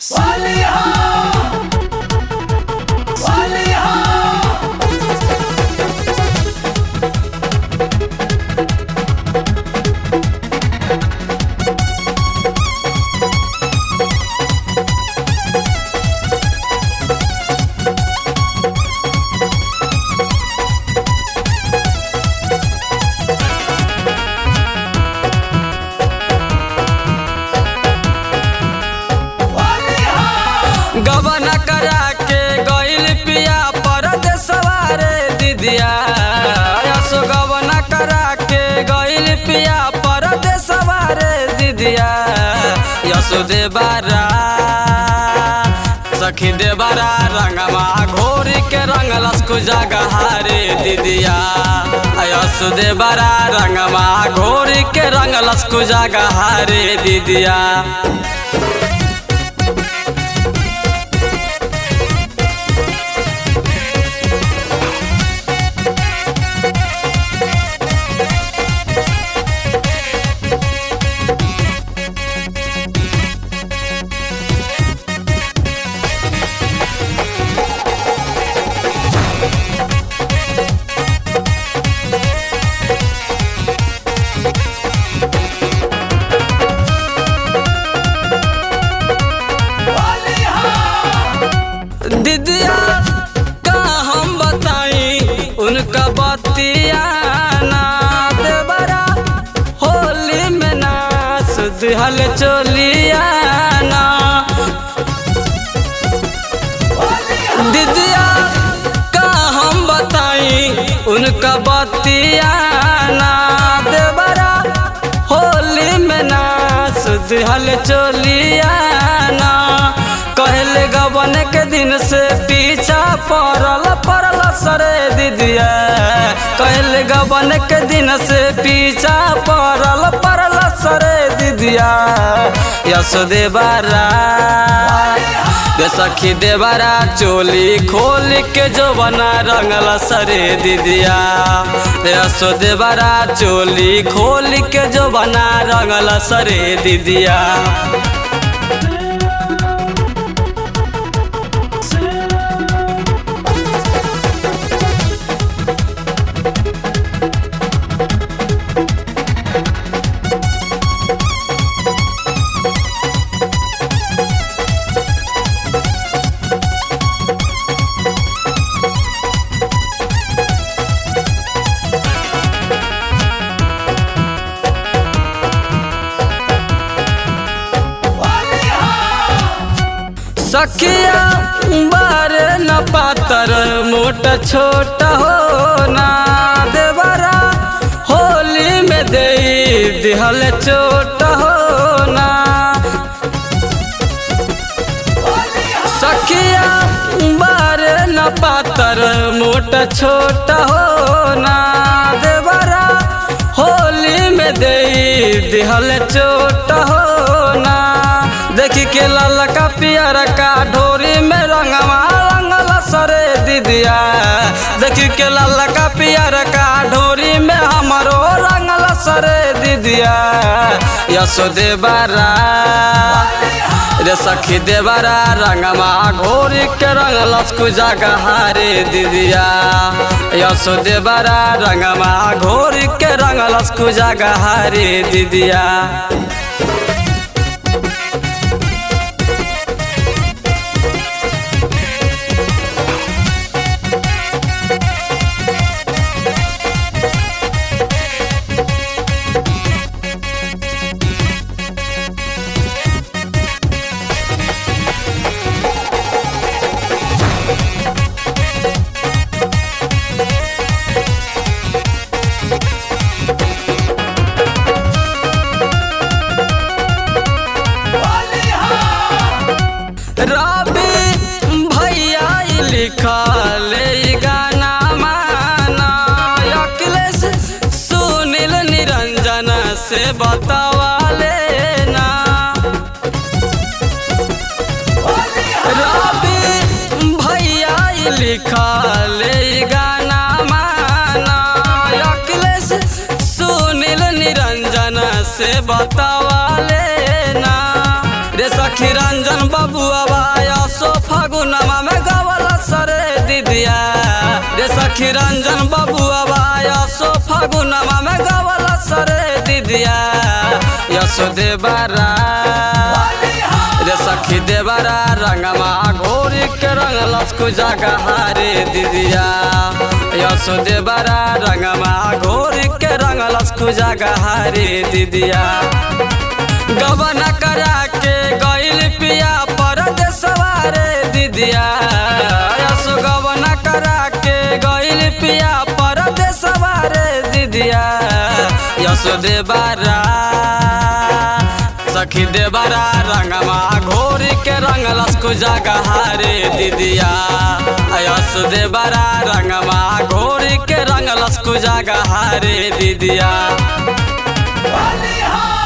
गबन करा के गइल पिया परदेसवा रे दिदिया यसो गबन करा के गइल पिया परदेसवा रे दिदिया यसो देबारा सखी देबारा रंगमा घोरी के रंगलस को जगहारे दिदिया यसो देबारा रंगमा घोरी के रंगलस को जगहारे दिदिया दीदिया का हम बताई उनका बतिया ना देवरा होली में नाच दिहल चोलिया ना दीदिया का हम बताई उनका बतिया ना देवरा होली में नाच दिहल चोलिया ना कहले गबन के दिन से पीछा पड़ल पड़ल सरे दीदिया कहले गबन के दिन से पीछा पड़ल पड़ल सरे दीदिया यस देबारा गे सखी देबारा चोली खोल के जो बना रंगल सरे दीदिया यसो देबारा चोली खोल के जो बना रंगल सरे दीदिया सखिया बार न पातर मोट छोट हो ना देवरा होली में दे दिहल चोट हो ना सखिया बार न पातर मोट छोट हो ना देवरा होली में दे दिहल चोट हो ना देखी के लाल का पियर का ढोरी में रंगवा रंगल सरे दीदिया देखी के लाल का पियर का ढोरी में हमारो रंगल सरे दीदिया यसो देबारा रे सखी देबारा रंगमा घोरी के रंगल जगहारे दीदिया यसो देबारा रंगमा घोरी के रंगल जगहारे दीदिया रवि भैया लिखल गाना माना अखिलेश सुनील निरंजन से बतावा लेना रवि भैया लिखल गाना माना अखिलेश सुनील निरंजन से बतावा लेना रे सखी रंजन बबुआ सखी रंजन बबुआ यशो फगुनमा में गवल सरे दिदिया यशो देवरा रे सखी देवरा रंगमा घोरी के रंग लस्कु जगह रे दिदिया यशो देवरा रंगमा घोरी के रंग लस्कु जगह रे दिदिया गबन करा के गइल पिया परदेसवा रे दिदिया यशो गबन करा के गइल पिया परदेसवा रे दिदिया यशो देवरा सखी देवरा रंगमा घोरी के रंग लस्कु जगह रे दिदिया यश देवरा रंगमा घोरी के रंग लस्कु जगह रे दिदिया होली हो